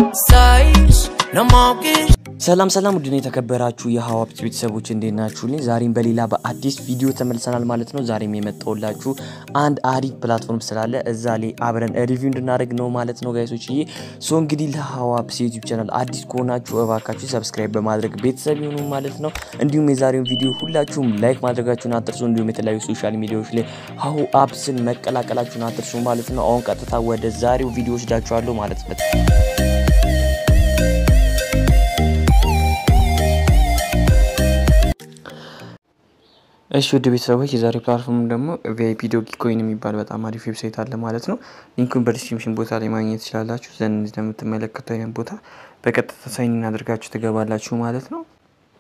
Sais, no more kiss. ሰላም ሰላም ውድን የተከበራችሁ የሀዋብት ቤተሰቦች እንዴት ናችሁልኝ? ዛሬም በሌላ በአዲስ ቪዲዮ ተመልሰናል ማለት ነው። ዛሬም የመጣሁላችሁ አንድ አሪፍ ፕላትፎርም ስላለ እዛ ላይ አብረን ሪቪው እንድናደርግ ነው ማለት ነው ጋይሶች። ይሄ ሶ እንግዲህ ለሀዋብት ዩቲዩብ ቻናል አዲስ ከሆናችሁ እባካችሁ ሰብስክራይብ በማድረግ ቤተሰብ ይሁኑ ማለት ነው። እንዲሁም የዛሬውን ቪዲዮ ሁላችሁም ላይክ ማድረጋችሁን አትርሱ። እንዲሁም የተለያዩ ሶሻል ሚዲያዎች ላይ ሀሁ አፕስን መቀላቀላችሁን አትርሱ ማለት ነው። አሁን ቀጥታ ወደ ዛሬው ቪዲዮ ወስዳችኋለሁ ማለት ነው። እሺ ውድ ቤተሰቦች የዛሬ ፕላትፎርም ደግሞ ቪአይፒ ዶጊ ኮይን የሚባል በጣም አሪፍ ዌብሳይት አለ ማለት ነው። ሊንኩን በዲስክሪፕሽን ቦታ ላይ ማግኘት ትችላላችሁ። ዘንድ እንደምትመለከቱ አይነት ቦታ በቀጥታ ሳይን አድርጋችሁ ትገባላችሁ ማለት ነው።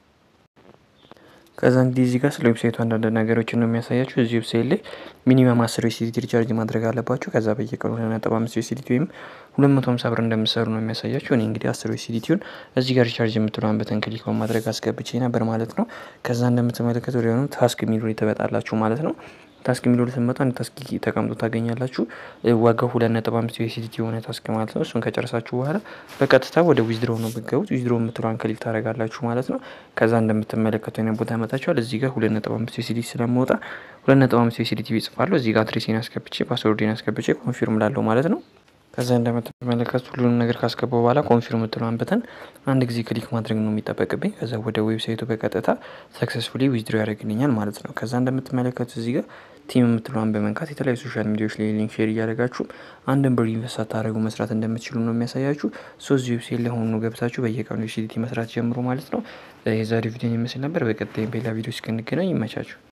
ከዛ እንግዲህ እዚህ ጋር ስለ ዌብሳይቱ አንዳንድ ነገሮችን ነው የሚያሳያችሁ። እዚህ ዌብሳይት ላይ ሚኒመም አስር ዩኤስዲቲ ሪቻርጅ ማድረግ አለባችሁ። ከዛ በየቀኑ ሁለት ነጥብ አምስት ዩኤስዲቲ ወይም ሁለት መቶ ሀምሳ ብር እንደምሰሩ ነው የሚያሳያችሁ። እኔ እንግዲህ አስር ዩኤስዲቲውን እዚህ ጋር ሪቻርጅ የምትለዋን በተን ክሊክ በማድረግ አስገብቼ ነበር ማለት ነው። ከዛ እንደምትመለከቱ ወዲያውኑ ታስክ የሚሉ ተበጣላችሁ ማለት ነው። ታስክ የሚለው ልትመጡ አንድ ታስክ ተቀምጦ ታገኛላችሁ። ዋጋው ሁለት ነጥብ አምስት ዩኤስዲቲ የሆነ ታስክ ማለት ነው። እሱን ከጨረሳችሁ በኋላ በቀጥታ ወደ ዊዝድሮ ነው የምትገቡት። ዊዝድሮ የምትለዋን ክሊክ ታደርጋላችሁ ማለት ነው። ከዛ እንደምትመለከቱ አይነት ቦታ ያመጣችኋል። እዚህ ጋር ሁለት ነጥብ አምስት ዩኤስዲቲ ስለመውጣ ሁለት ነጥብ አምስት ዩኤስዲቲ ይጽፋለሁ። እዚህ ጋር አድሬሴን አስገብቼ ፓስወርዴን አስገብቼ ኮንፊርም ላለው ማለት ነው። ከዛ እንደምትመለከቱ ሁሉንም ነገር ካስገባው በኋላ ኮንፊርም የምትለዋን በተን አንድ ጊዜ ክሊክ ማድረግ ነው የሚጠበቅብኝ። ከዛ ወደ ዌብሳይቱ በቀጥታ ሰክሰስፉሊ ዊዝድሮ ያደርግልኛል ማለት ነው። ከዛ እንደምትመለከቱ እዚህ ጋር ቲም የምትለዋን በመንካት የተለያዩ ሶሻል ሚዲያዎች ላይ ሊንክ ሼር እያደረጋችሁ አንድን ብር ኢንቨስት ሳታደርጉ መስራት እንደምትችሉ ነው የሚያሳያችሁ። ሶስት ዌብሳይት ላይ ሆኑ ገብታችሁ በየቀኑ ዩሲዲቲ መስራት ጀምሮ ማለት ነው። የዛሬ ቪዲዮን ይመስል ነበር። በቀጣይ በሌላ ቪዲዮ እስክንገናኝ ይመቻችሁ።